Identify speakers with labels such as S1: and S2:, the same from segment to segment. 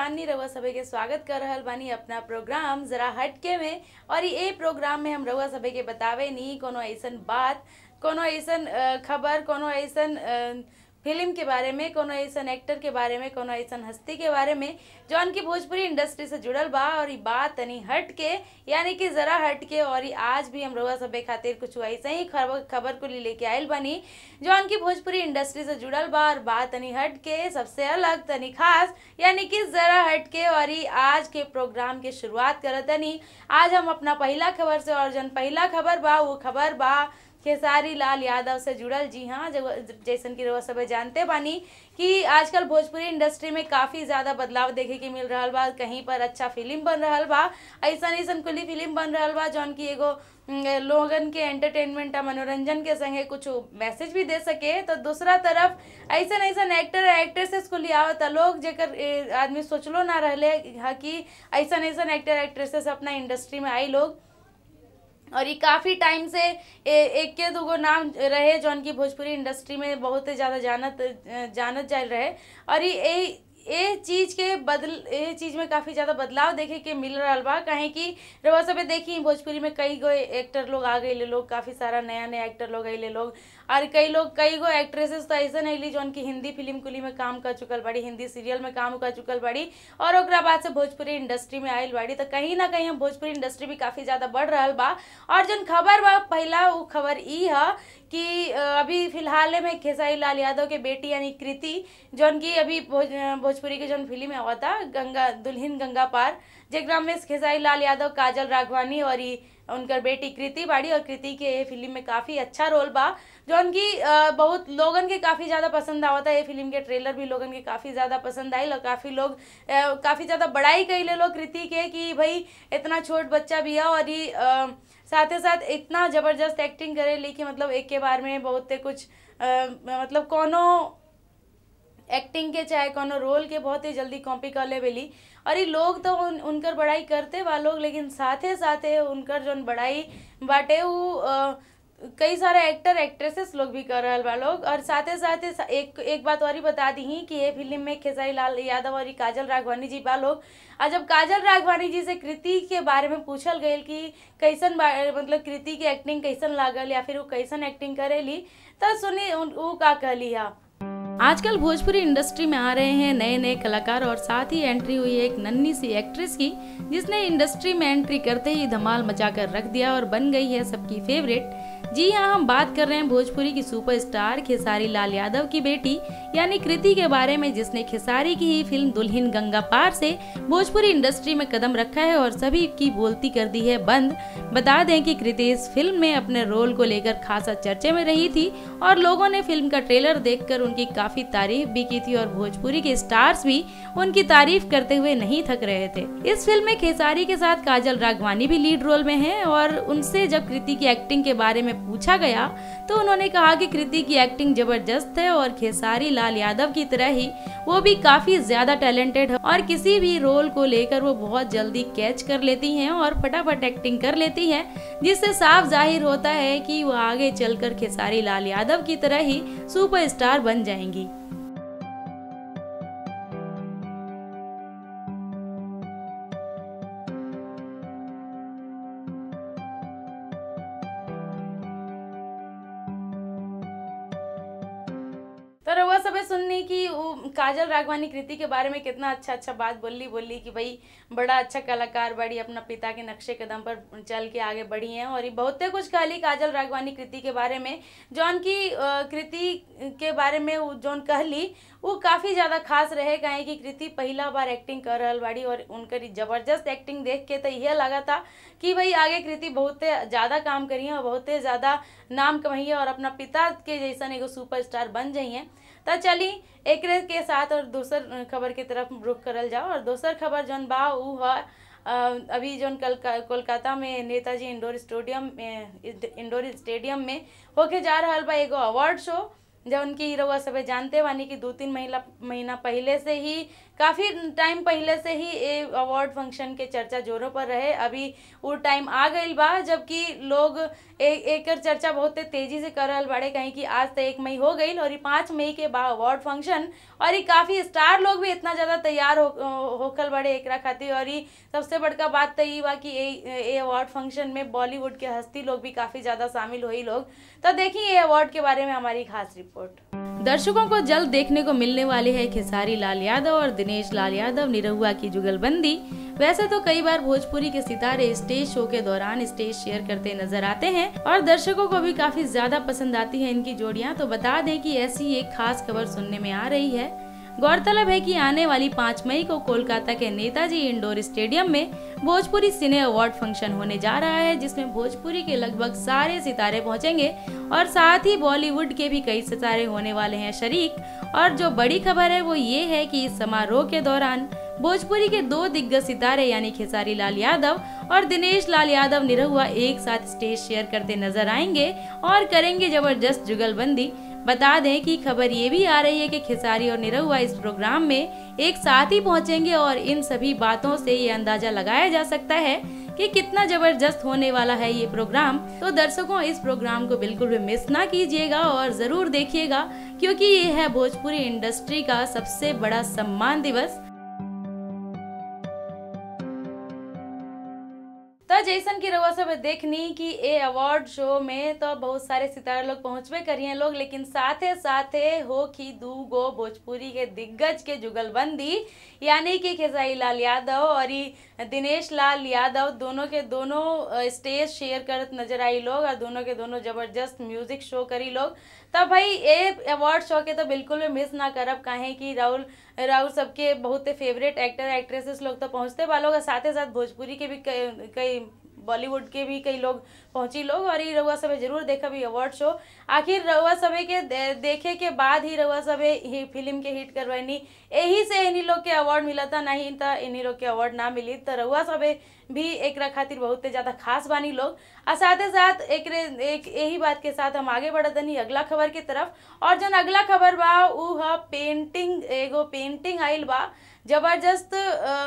S1: चांदनी रउआ सभे के स्वागत कर रहल बानी अपना प्रोग्राम जरा हटके में और ये प्रोग्राम में हम रउआ सभे के बतावे नी कोनो ऐसन बात कोनो ऐसन अ, खबर कोनो ऐसन अ, फिल्म के बारे में कोनो ऐसन एक्टर के बारे में कोनो ऐसन हस्ती के बारे में जौन की भोजपुरी इंडस्ट्री से जुड़ल बा और ई बात तनी हट के यानी कि जरा हट के और ई आज भी हम रउआ सभे खातिर कुछ ऐसे ही खबर खबर को लेके आइल बानी जौन की भोजपुरी इंडस्ट्री से जुड़ल बा और बात तनी हट के सबसे अलग तनी खास यानी कि जरा हट के और ई आज के प्रोग्राम के शुरुआत करत तनी आज हम अपना पहला खबर से और जौन पहला खबर बा वो खबर बा खेसारी लाल यादव से जुड़ल जी हाँ जब जैसन की रउआ सब जानते बानी कि आजकल भोजपुरी इंडस्ट्री में काफ़ी ज़्यादा बदलाव देखे के मिल रहल बा कहीं पर अच्छा फिल्म बन रहल बा ऐसन ऐसन कुली फिल्म बन रहल बा जौन की एगो उम, लोगन के एंटरटेनमेंट आ मनोरंजन के संगे कुछ मैसेज भी दे सके तो दूसरा तरफ ऐसन ऐसन एक्टर एक्ट्रेसेस को आवत लोग जेकर ए, आदमी सोचलो ना रहले हा कि ऐसन ऐसन एक्टर एक्ट्रेसेस अपना इंडस्ट्री में आई लोग और ये काफ़ी टाइम से ए, एक के दूगो नाम रहे जौन की भोजपुरी इंडस्ट्री में बहुत ही ज़्यादा जानत जानत जाल रहे और ये ए ए चीज के बदल ए चीज में काफी ज्यादा बदलाव देखे के मिल रहा बा काहे कि रउआ सबे देखी भोजपुरी में कई गो एक्टर लोग आ गए लोग काफी सारा नया नया एक्टर लोग अइले लोग और कई लोग कई गो एक्ट्रेसेस तो ऐसे अइली जौन की हिंदी फिल्म कुली में काम कर चुकल बाड़ी हिंदी सीरियल में काम कर चुकल बाड़ी और ओकरा बाद से भोजपुरी इंडस्ट्री में आयल बाड़ी तो कहीं ना कहीं हम भोजपुरी इंडस्ट्री भी काफी ज्यादा बढ़ रहल बा और जौन खबर बा पहला वो खबर ई है कि अ, अभी फिलहाल में खेसारी लाल यादव के बेटी यानी कृति जौन की अभी भोज भोजपुरी के जौन फिल्म आवा था गंगा दुल्हन गंगा पार जेकरा में खेसारी लाल यादव काजल राघवानी और ई उनकर बेटी कृति बाड़ी और कृति के ये फिल्म में काफी अच्छा रोल बा जौन की अ, बहुत लोगन के काफी ज्यादा पसंद आवता ये फिल्म के ट्रेलर भी लोगन के काफी ज्यादा पसंद आयल और काफी लोग अ, काफी ज्यादा बड़ाई कैले लोग कृति के कि भाई इतना छोट बच्चा भी है और ये अ, साथे साथ इतना जबरदस्त एक्टिंग करे ली कि मतलब एक के बार में बहुत कुछ अ, मतलब कोनो एक्टिंग के चाहे कोनो रोल के बहुत ही जल्दी कॉपी कर ले बेली और ये लोग तो उन, उनकर बड़ाई करते बा लोग लेकिन साथे साथे उनकर जौन बड़ाई बाटे उ अ, कई सारे एक्टर एक्ट्रेसेस लोग भी कर रहल बा लोग और साथे साथे सा- एक एक बात और ही बता दी कि ये फिल्म में खेसारी लाल यादव और ई काजल राघवानी जी बा लोग और जब काजल राघवानी जी से कृति के बारे में पूछल गईल कि कैसन बा- मतलब कृति की एक्टिंग कैसन लागल या फिर वो कैसन एक्टिंग करेली तो सुनी उन- उ का कहली हा आजकल भोजपुरी इंडस्ट्री में आ रहे हैं नए नए कलाकार और साथ ही एंट्री हुई एक नन्ही सी एक्ट्रेस की जिसने इंडस्ट्री में एंट्री करते ही धमाल मचाकर रख दिया और बन गई है सबकी फेवरेट जी हाँ हम बात कर रहे हैं भोजपुरी की सुपरस्टार खेसारी लाल यादव की बेटी यानी कृति के बारे में जिसने खेसारी की ही फिल्म दुल्हन गंगा पार से भोजपुरी इंडस्ट्री में कदम रखा है और सभी की बोलती कर दी है बंद बता दें कि कृति इस फिल्म में अपने रोल को लेकर खासा चर्चे में रही थी और लोगों ने फिल्म का ट्रेलर देखकर उनकी काफी तारीफ भी की थी और भोजपुरी के स्टार्स भी उनकी तारीफ करते हुए नहीं थक रहे थे इस फिल्म में खेसारी के साथ काजल राघवानी भी लीड रोल में हैं और उनसे जब कृति की एक्टिंग के बारे में पूछा गया तो उन्होंने कहा कि कृति की एक्टिंग जबरदस्त है और खेसारी लाल यादव की तरह ही वो भी काफी ज्यादा टैलेंटेड है और किसी भी रोल को लेकर वो बहुत जल्दी कैच कर लेती हैं और फटाफट एक्टिंग कर लेती हैं जिससे साफ जाहिर होता है कि वो आगे चलकर खेसारी लाल यादव की तरह ही सुपरस्टार बन जाएंगी तो रउआ सबे सुननी कि वो काजल राघवानी कृति के बारे में कितना अच्छा अच्छा बात बोली बोली कि भाई बड़ा अच्छा कलाकार बड़ी अपना पिता के नक्शे कदम पर चल के आगे बढ़ी हैं और ये बहुते कुछ कहली काजल राघवानी कृति के बारे में जौन की अ, कृति के बारे में वो जौन कहली वो काफ़ी ज़्यादा खास रहे काहे कि कृति पहला बार एक्टिंग कर रहल बाड़ी और उनकर ई जबरदस्त एक्टिंग देख के तो यह लगा था कि भाई आगे कृति बहुते ज़्यादा काम करी और बहुते ज़्यादा नाम कमाइए और अपना पिता के जैसन एगो सुपरस्टार बन जाइए तो चली एक के साथ और दूसर खबर के तरफ रुख करल जाओ और दोसर खबर जौन बा उ ह अ, अभी जौन कल कोलकाता में नेताजी इंडोर स्टेडियम में इंडोर स्टेडियम में होके जा रहल बा एगो अवार्ड शो जौन की रउआ सबे जानते बानी कि दो तीन महीना महीना पहले से ही काफ़ी टाइम पहले से ही ये अवार्ड फंक्शन के चर्चा जोरों पर रहे अभी वो टाइम आ गई बा जबकि लोग ए, एकर चर्चा बहुत तेजी से कर रहल बाड़े कहीं कि आज तो एक मई हो गई और ये पाँच मई के बा अवार्ड फंक्शन और ये काफ़ी स्टार लोग भी इतना ज़्यादा तैयार हो होकल बड़े एकरा खातिर और ये सबसे बड़का बात तो ये बा कि ये अवार्ड फंक्शन में बॉलीवुड के हस्ती लोग भी काफ़ी ज़्यादा शामिल हुई लोग तो देखिए ये अवार्ड के बारे में हमारी खास रिपोर्ट दर्शकों को जल्द देखने को मिलने वाले हैं खेसारी लाल यादव और दिनेश लाल यादव निरहुआ की जुगलबंदी वैसे तो कई बार भोजपुरी के सितारे स्टेज शो के दौरान स्टेज शेयर करते नजर आते हैं और दर्शकों को भी काफी ज्यादा पसंद आती है इनकी जोड़ियां तो बता दें कि ऐसी एक खास खबर सुनने में आ रही है गौरतलब है कि आने वाली 5 मई को कोलकाता के नेताजी इंडोर स्टेडियम में भोजपुरी सिने अवार्ड फंक्शन होने जा रहा है जिसमें भोजपुरी के लगभग सारे सितारे पहुंचेंगे और साथ ही बॉलीवुड के भी कई सितारे होने वाले हैं शरीक और जो बड़ी खबर है वो ये है कि इस समारोह के दौरान भोजपुरी के दो दिग्गज सितारे यानी खेसारी लाल यादव और दिनेश लाल यादव निरहुआ एक साथ स्टेज शेयर करते नजर आएंगे और करेंगे जबरदस्त जुगलबंदी बता दें कि खबर ये भी आ रही है कि खेसारी और निरहुआ इस प्रोग्राम में एक साथ ही पहुंचेंगे और इन सभी बातों से ये अंदाजा लगाया जा सकता है कि कितना जबरदस्त होने वाला है ये प्रोग्राम तो दर्शकों इस प्रोग्राम को बिल्कुल भी मिस ना कीजिएगा और जरूर देखिएगा क्योंकि ये है भोजपुरी इंडस्ट्री का सबसे बड़ा सम्मान दिवस तो जैसन की रउआ सब देखनी कि ए अवार्ड शो में तो बहुत सारे सितारे लोग पहुंचबे करिए लोग लेकिन साथे साथे हो कि दू गो भोजपुरी के दिग्गज के जुगलबंदी यानी कि खेसारी लाल यादव और दिनेश लाल यादव दोनों के दोनों स्टेज शेयर करत नजर आई लोग और दोनों के दोनों जबरदस्त म्यूजिक शो करी लोग तब भाई ये अवार्ड शो के तो बिल्कुल भी मिस ना करब काहे कि राहुल राहुल सबके बहुत फेवरेट एक्टर एक्ट्रेसेस लोग तो पहुंचते वालों और साथ ही साथ भोजपुरी के भी कई बॉलीवुड के भी कई लोग पहुंची लोग और ये रउआ सभे जरूर देखा भी अवार्ड शो आखिर रउआ सभे के दे, देखे के बाद ही रउआ सभे ही फिल्म के हिट करवानी यही से इन्हीं लोग के अवार्ड मिला था नहीं तो इन्हीं लोग के अवार्ड ना मिली तो रउआ सभे भी एक खातिर बहुत ज्यादा खास बानी लोग और साथ ही साथ एक एक यही बात के साथ हम आगे बढ़तनी अगला खबर की तरफ और जन अगला खबर बा उ है पेंटिंग एगो पेंटिंग आइल बा जबरदस्त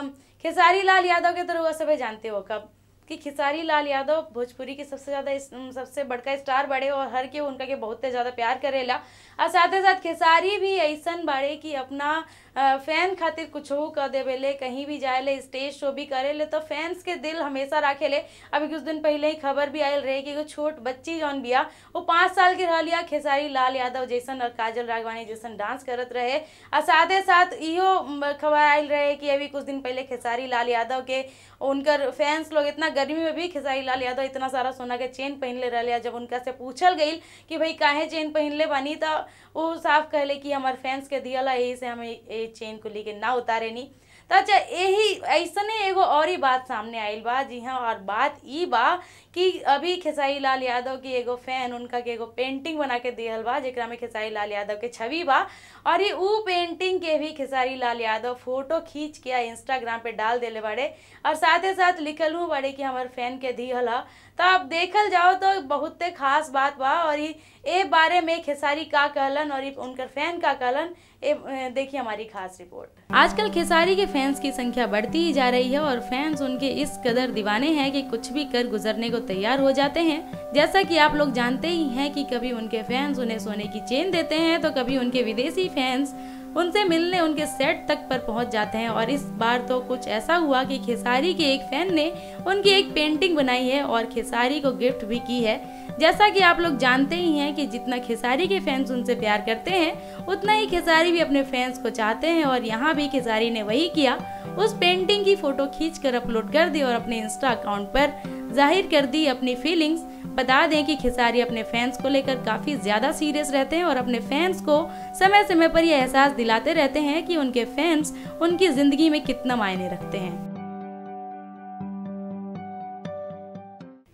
S1: खेसारी लाल यादव के तरह सभे जानते हो कब कि खिसारी लाल यादव भोजपुरी के सबसे ज़्यादा सबसे बड़का स्टार बड़े और हर के उनका के बहुत ज़्यादा प्यार करेला और साथ ही साथ खेसारी भी ऐसन बाड़े कि अपना फैन खातिर कुछ हो कर देवेले कहीं भी जाए स्टेज शो भी करेले तो फैंस के दिल हमेशा रखेले अभी कुछ दिन पहले ही खबर भी आयल रहे कि एगो छोट बच्ची जौन बिया वो पाँच साल के रहिया खेसारी लाल यादव जैसन और काजल राघवानी जैसन डांस करत रहे और साथ ही साथ इहो खबर आयल रहे कि अभी कुछ दिन पहले खेसारी लाल यादव के उनकर फैंस लोग इतना गर्मी में भी खेसारी लाल यादव इतना सारा सोना के चेन पहनले रहे जब उनका से पूछल गई कि भाई काहे चेन पहनले बानी तो वो साफ कहले कि हमारे फैंस के दियला यही से हमें ये चेन को लेके ना उतारे नहीं तो अच्छा यही ऐसने एगो और ही बात सामने आयल बा जी हाँ और बात ई बा कि अभी खेसारी लाल यादव की एगो फैन उनका के एगो पेंटिंग बना के दिहल बा जेकरा में खेसारी लाल यादव के छवि बा और ये ऊ पेंटिंग के भी खेसारी लाल यादव फोटो खींच के इंस्टाग्राम पे डाल देले बाड़े और साथ ही साथ लिखल हूँ बाड़े कि हमारे फैन के दिहल है तो अब देखल जाओ तो बहुत खास बात बा और ये बारे में खेसारी का कहलन और उनकर फैन का कहलन देखिए हमारी खास रिपोर्ट आजकल खेसारी के फैंस की संख्या बढ़ती ही जा रही है और फैंस उनके इस कदर दीवाने हैं कि कुछ भी कर गुजरने को तैयार हो जाते हैं जैसा कि आप लोग जानते ही हैं कि कभी उनके फैंस उन्हें सोने की चेन देते हैं तो कभी उनके विदेशी फैंस उनसे मिलने उनके सेट तक पर पहुंच जाते हैं और इस बार तो कुछ ऐसा हुआ कि खेसारी के एक फैन ने उनकी एक पेंटिंग बनाई है और खेसारी को गिफ्ट भी की है जैसा कि आप लोग जानते ही हैं कि जितना खेसारी के फैंस उनसे प्यार करते हैं उतना ही खेसारी भी अपने फैंस को चाहते हैं और यहाँ भी खेसारी ने वही किया उस पेंटिंग की फोटो खींच कर अपलोड कर दी और अपने इंस्टा अकाउंट पर जाहिर कर दी अपनी फीलिंग्स बता दें कि खिसारी अपने फैंस को लेकर काफ़ी ज़्यादा सीरियस रहते हैं और अपने फैंस को समय समय पर यह एहसास दिलाते रहते हैं कि उनके फैंस उनकी ज़िंदगी में कितना मायने रखते हैं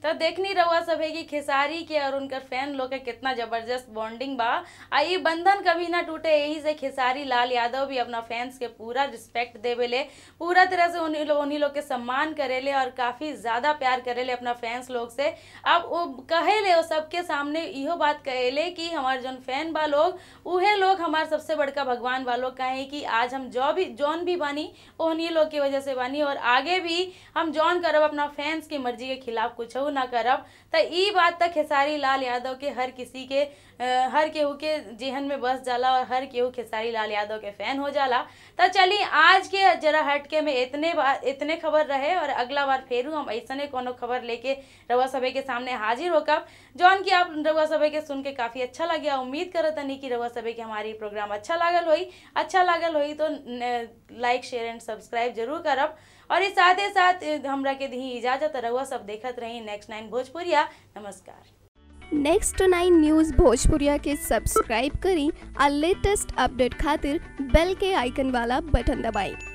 S1: तो देखनी रहुआ सब है कि खेसारी के और उनकर फैन लोग के कितना जबरदस्त बॉन्डिंग बा आ ये बंधन कभी ना टूटे यही से खेसारी लाल यादव भी अपना फैंस के पूरा रिस्पेक्ट देवेले पूरा तरह से उन्हीं लोग उन्हीं लोग के सम्मान करेले और काफी ज्यादा प्यार करेले अपना फैंस लोग से अब वो कहेले वो सबके सामने इहो बात कहेले कि हमार जौन फैन बा लोग उहे लोग हमार सबसे बड़का भगवान बा लोग कहे कि आज हम जो भी जौन भी बानी उन्हीं लोग की वजह से बानी और आगे भी हम जौन करब अपना फैंस की मर्जी के खिलाफ कुछ ना करब तो ई बात तक खेसारी लाल यादव के हर किसी के अ, हर केहू के जेहन में बस जाला और हर केहू खेसारी लाल यादव के फैन हो जाला तो चलिए आज के जरा हटके में इतने बार इतने खबर रहे और अगला बार फेरू हम ऐसने कोनो खबर लेके रउआ सभे के सामने हाजिर होकब जौन कि आप रउआ सभे के सुन के काफी अच्छा लगे उम्मीद करत तनी कि रउआ सभे के हमारी प्रोग्राम अच्छा लागल होई अच्छा लागल होई तो लाइक शेयर एंड सब्सक्राइब जरूर करब और इस साथ ही साथ हमरा के दी इजाजत रहुआ सब देखत रही नेक्स्ट नाइन भोजपुरिया नमस्कार
S2: नेक्स्ट नाइन न्यूज़ भोजपुरिया के सब्सक्राइब करी और लेटेस्ट अपडेट खातिर बेल के आइकन वाला बटन दबाएं